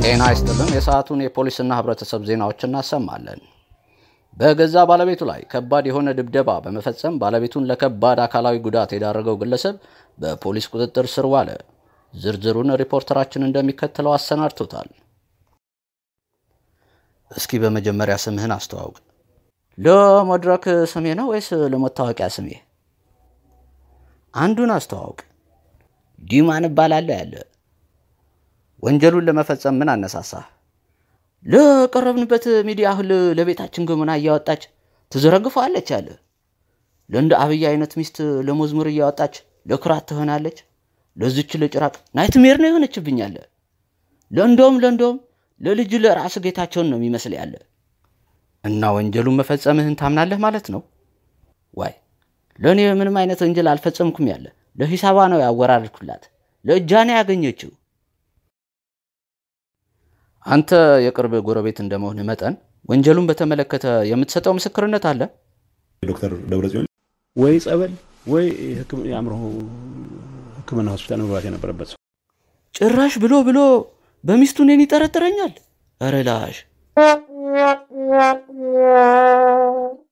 ጤና ይስጥልን። የሰዓቱን የፖሊስና ህብረተሰብ ዜናዎች እናሰማለን። በገዛ ባለቤቱ ላይ ከባድ የሆነ ድብደባ በመፈጸም ባለቤቱን ለከባድ አካላዊ ጉዳት የዳረገው ግለሰብ በፖሊስ ቁጥጥር ስር ዋለ። ዝርዝሩን ሪፖርተራችን እንደሚከተለው አሰናድቶታል። እስኪ በመጀመሪያ ስምህን አስተዋውቅ። ለመድረክ ስሜ ነው ወይስ ለመታወቂያ ስሜ? አንዱን አስተዋውቅ። ዲማን እባላለሁ ያለ። ወንጀሉን ለመፈጸም ምን አነሳሳህ? ለቀረብንበት ሚዲያ ሁል ለቤታችን ገመና እያወጣች ትዘረግፈዋለች አለ። ለእንደ አብይ አይነት ሚስት ለመዝሙር እያወጣች ለኩራት ትሆናለች። ለዝች ለጭራቅ ናይትሜር ነው የሆነችብኝ አለ። ለእንደውም ለእንደውም ለልጅ ለራስ ጌታቸውን ነው የሚመስል ያለ። እና ወንጀሉን መፈጸምህን ታምናለህ ማለት ነው? ዋይ ለእኔ ምንም አይነት ወንጀል አልፈጸምኩም ያለ። ለሂሳቧ ነው ያወራርድኩላት። ለእጃኔ ያገኘችው። አንተ የቅርብ ጎረቤት እንደመሆን መጠን ወንጀሉን በተመለከተ የምትሰጠው ምስክርነት አለ? ዶክተር ደብረጽዮን ወይ ጸበል ወይ የአእምሮ ሕክምና ሆስፒታል መግባት የነበረበት ሰው ጭራሽ ብሎ ብሎ በሚስቱ እኔን ይጠረጥረኛል። ኧረ ላሽ